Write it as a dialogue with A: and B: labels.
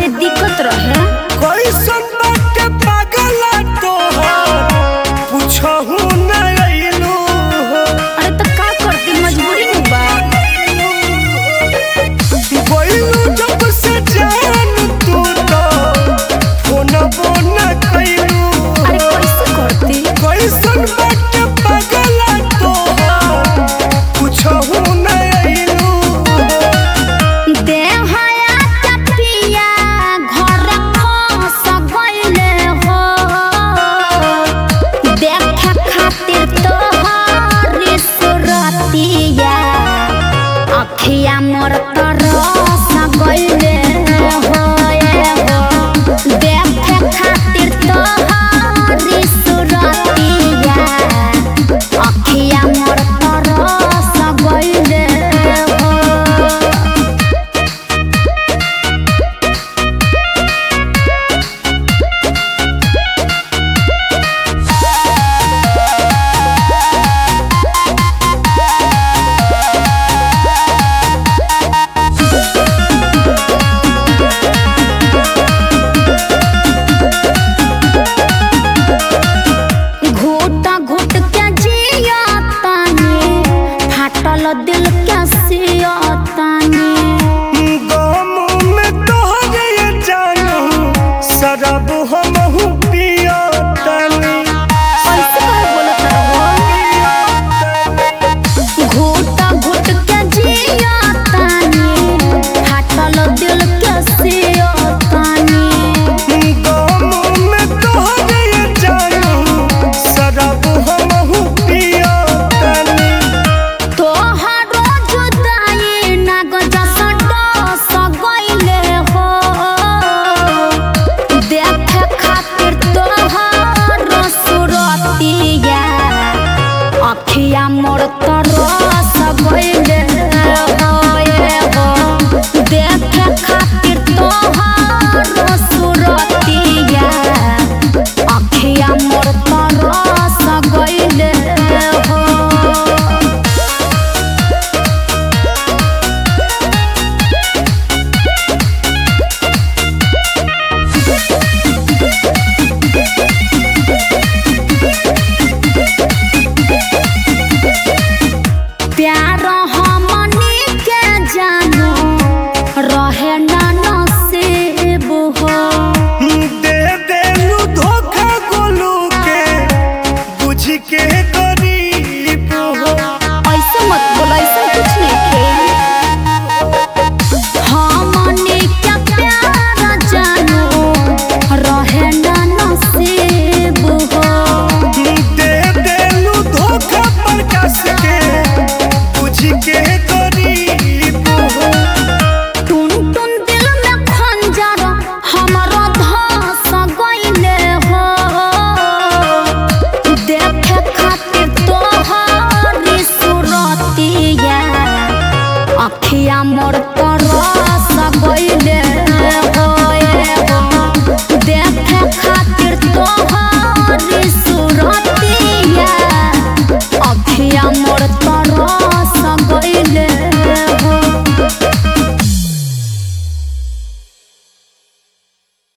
A: बड़ी दिक्कत रहे
B: कैसन बाटे पागला तोहार पूछहु न अइलू हो
A: अरे तो का करती मजबूरी में बा
B: गइलू जब से जान तू तो फोनबो न कइलू
A: अरे कैसे करती
B: कैसन बाटे पागला तोहार पूछहु न अइलू
A: देहया चपिया घर खस गइले हो देखे खातिर तोहरी सुरतिया अखिया मोर तरस गइले हो ए हो देखे खातिर तोहरी सुरतिया अखिया मोर तरस गइले हो घूट घूट के जिया तानी फाटल दिल के सिया तानी
B: गम में तोहरे जानू शराब